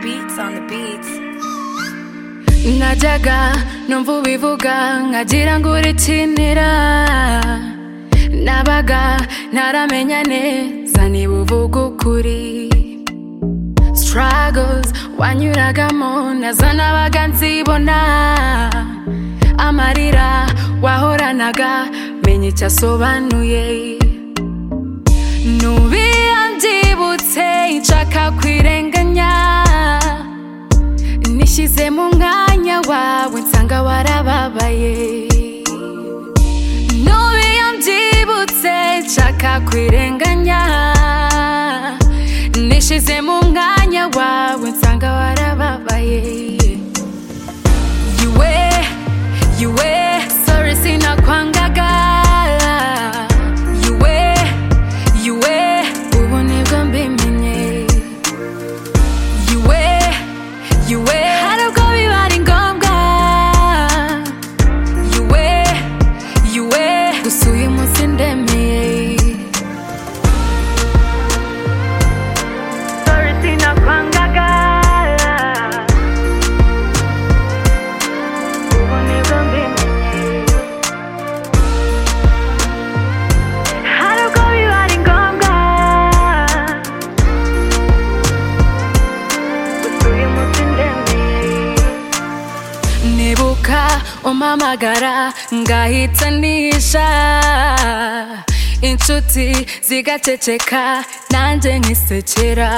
beats on the beats najyaga numva ubivuga nkagira ngo urikinira nabaga ntaramenya neza niba uvuga ukuri struggles wanyuragamo nazo nabaga nzibona amarira wahoranaga menya icyo asobanuye nubiya mbyibutse nshaka kwirenganya nishyize mu mwanya wawe nsanga warababaye nube iyo mbyibutse nshaka kwirenganya nishyize mu mwanya wawe nsanga warababaye yiwe yiwe sorry sinakwangaga yiwe yiwe ubu nibwo mbimenye yuwe yuwe hari ubwo biba ari ngombwa yuwe yuwe gusa uyu munsi ndemeye sorry sinakwangaga ubu nibwo mbimenye hari ubwo biba ari ngombwa gusa uyu munsi ndemeye nibuka umpamagara ngahita nisha inshuti zigaceceka nanjye nkisekera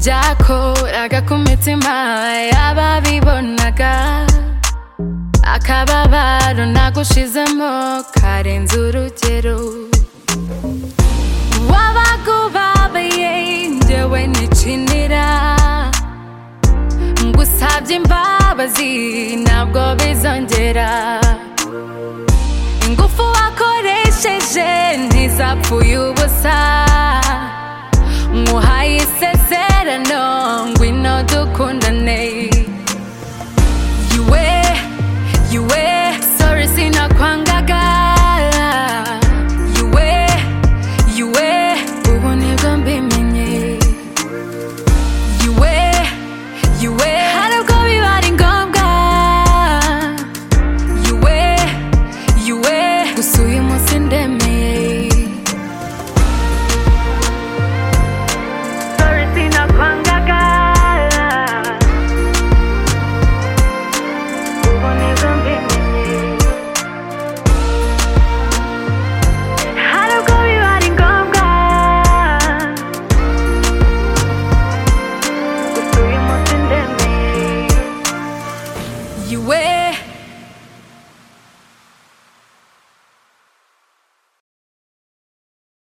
byakoraga ku mitima y'ababibonaga akababaro nagushizemo karenze urugero wabaga ubabaye njyewe nicinira ngusabye imbabazi ntabwo bizongera ingufu wakoresheje ntizapfuye